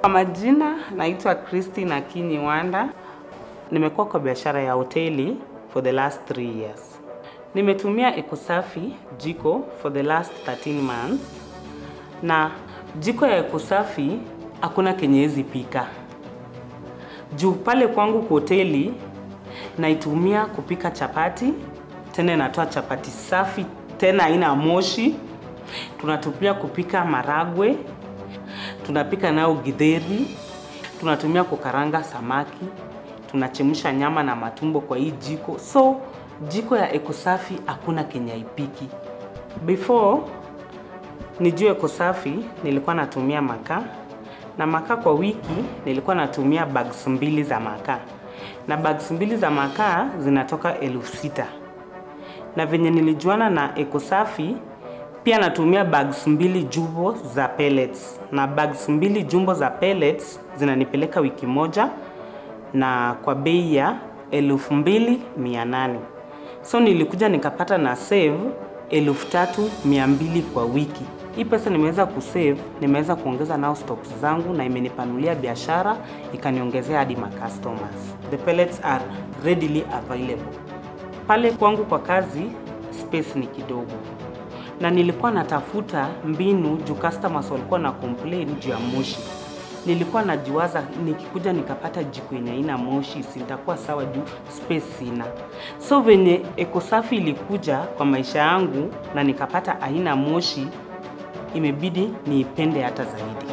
Kwa majina naitwa Christine Akinyi Wanda. Nimekuwa kwa biashara ya hoteli for the last 3 years. Nimetumia Ecosafi jiko for the last 13 months, na jiko ya Ecosafi hakuna kenye hezi pika juu pale kwangu kwa hoteli naitumia kupika chapati, tena inatoa chapati safi, tena haina moshi. Tunatumia kupika maragwe, tunapika nayo githeri, tunatumia kukaranga samaki, tunachemsha nyama na matumbo kwa hii jiko. So jiko ya Ecosafi hakuna kenye haipiki. Before nijue Ecosafi nilikuwa natumia makaa na makaa kwa wiki nilikuwa natumia bags mbili za makaa na bags mbili za makaa zinatoka elfu sita na venye nilijuana na Ecosafi pia natumia bags mbili jumbo za pellets na bags mbili jumbo za pellets zinanipeleka wiki moja na kwa bei ya elfu mbili mia nane so nilikuja nikapata na save elfu tatu mia mbili kwa wiki. Hii pesa nimeweza kusave, nimeweza kuongeza nao stocks zangu na imenipanulia biashara, ikaniongezea hadi ma customers. The pellets are readily available. Pale kwangu kwa kazi space ni kidogo, na nilikuwa natafuta mbinu juu customers walikuwa na complain juu ya moshi. Nilikuwa najiwaza nikikuja nikapata jiko yenye haina moshi, si nitakuwa sawa juu space sina. So venye Ecosafi ilikuja kwa maisha yangu na nikapata haina moshi, imebidi niipende hata zaidi.